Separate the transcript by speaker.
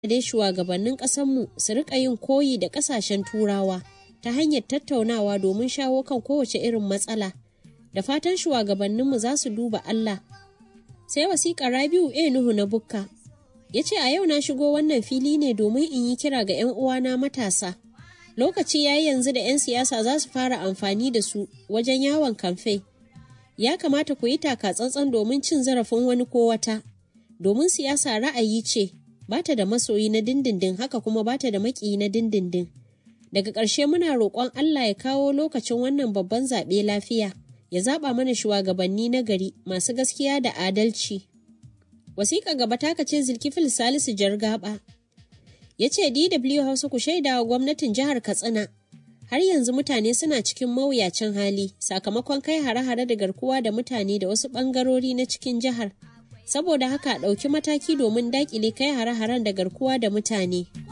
Speaker 1: dai shugabannin ƙasarmu su riƙa yin koyi da ƙasashen turawa ta hanyar tattaunawa domin shawo kan kowace irin matsala da fatan shugabanninmu za su duba Allah. Sai wasiƙa Rabiu A Nuhu na Bukka ya ce a yau na shigo wannan fili ne domin in yi kira ga 'yan uwana matasa. Lokaci ya yi yanzu da 'yan siyasa za su fara amfani da su wajen yawon kamfe. Ya kamata ku yi taka tsantsan domin cin zarafin wani ko wata, domin siyasa ra'ayi ce, ba ta da masoyi na dindindin haka kuma ba ta da maƙiyi na dindindin. Daga ƙarshe muna roƙon Allah ya kawo lokacin wannan babban zaɓe lafiya, ya zaɓa mana shugabanni na gari masu gaskiya da adalci. Wasiƙa gaba taka ce Zulkifil Salisu Jargaba. Ya ce DW Hausa ku shaida wa gwamnatin jihar Katsina. Har yanzu mutane suna cikin mawuyacin hali sakamakon kai hare-hare da garkuwa da mutane da wasu ɓangarori na cikin jihar. Saboda haka ɗauki mataki domin daƙile kai hare-haren da garkuwa da mutane.